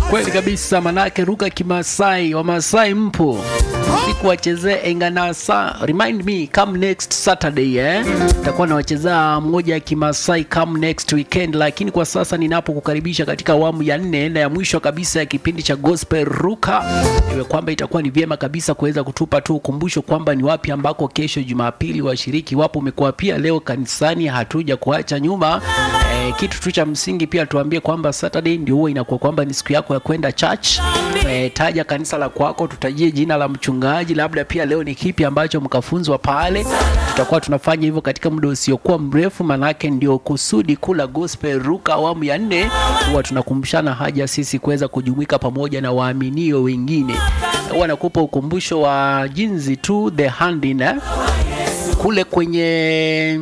Kweli kabisa, manake ruka Kimasai, Wamasai mpo sikuwachezea Enganasa. Remind me come next Saturday eh, takuwa nawachezea moja ya Kimasai come next weekend, lakini kwa sasa ninapokukaribisha katika awamu ya nne na ya mwisho kabisa ya kipindi cha Gospel Ruka, iwe kwamba itakuwa ni vyema kabisa kuweza kutupa tu ukumbusho kwamba ni wapi ambako kesho Jumapili washiriki wapo. Umekuwa pia leo kanisani, hatuja kuacha nyuma eh, kitu tu cha msingi pia tuambie kwamba Saturday ndio huwa inakuwa kwamba ni siku yako ya kwenda church. Eh, taja kanisa la kwako, tutajie jina la mchungaji, labda pia leo ni kipi ambacho mkafunzwa pale. Tutakuwa tunafanya hivyo katika muda usiokuwa mrefu, manake ndio kusudi kula Gospel Ruka awamu ya nne, huwa tunakumbushana haja sisi kuweza kujumuika pamoja na waaminio wengine. Huwa nakupa ukumbusho wa jinsi tu the hand in eh, kule kwenye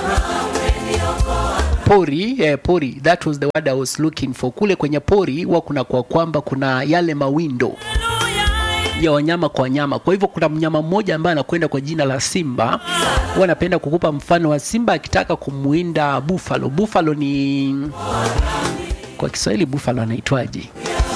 pori eh, pori that was the word I was looking for. Kule kwenye pori huwa kuna kwa kwamba kuna yale mawindo ya wanyama kwa wanyama. Kwa hivyo kuna mnyama mmoja ambaye anakwenda kwa jina la simba. Huwa napenda kukupa mfano wa simba akitaka kumwinda buffalo. Buffalo ni kwa Kiswahili buffalo anaitwaje?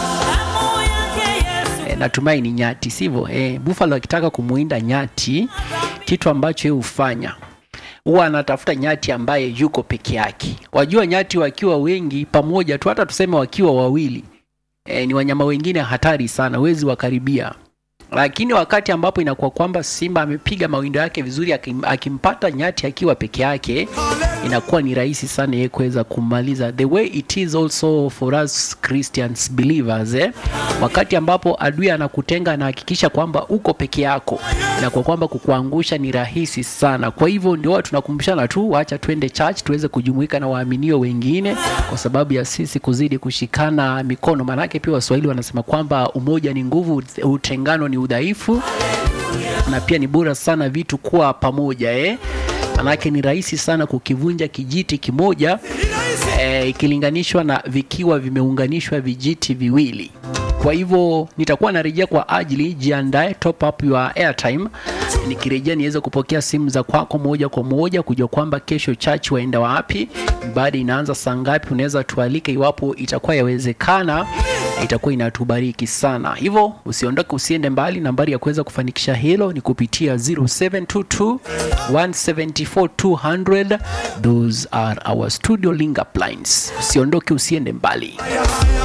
E, natumai ni nyati, sivyo? E, buffalo akitaka kumwinda nyati, kitu ambacho yeye hufanya huwa anatafuta nyati ambaye yuko peke yake. Wajua, nyati wakiwa wengi pamoja tu, hata tuseme wakiwa wawili e, ni wanyama wengine hatari sana, huwezi wakaribia. Lakini wakati ambapo inakuwa kwamba simba amepiga mawindo yake vizuri, akim, akimpata nyati akiwa peke yake, inakuwa ni rahisi sana yeye kuweza kumaliza. The way it is also for us Christians believers eh? Wakati ambapo adui anakutenga, anahakikisha kwamba uko peke yako, inakuwa kwamba kukuangusha ni rahisi sana. Kwa hivyo ndio tunakumbushana tu, wacha twende church tuweze kujumuika na waaminio wengine, kwa sababu ya sisi kuzidi kushikana mikono. Maanake pia Waswahili wanasema kwamba umoja ni nguvu, utengano ni udhaifu, na pia ni bora sana vitu kuwa pamoja eh? Manake ni rahisi sana kukivunja kijiti kimoja eh, ikilinganishwa na vikiwa vimeunganishwa vijiti viwili. Kwa hivyo nitakuwa narejea kwa ajili, jiandae, top up your airtime. Nikirejea niweze kupokea simu za kwako moja kwa moja, kujua kwamba kesho church waenda wapi, ibada inaanza saa ngapi. Unaweza tualike iwapo itakuwa yawezekana, itakuwa inatubariki sana. Hivyo usiondoke, usiende mbali. Nambari ya kuweza kufanikisha hilo ni kupitia 0722 174 200. Those are our studio link up lines. Usiondoke, usiende mbali.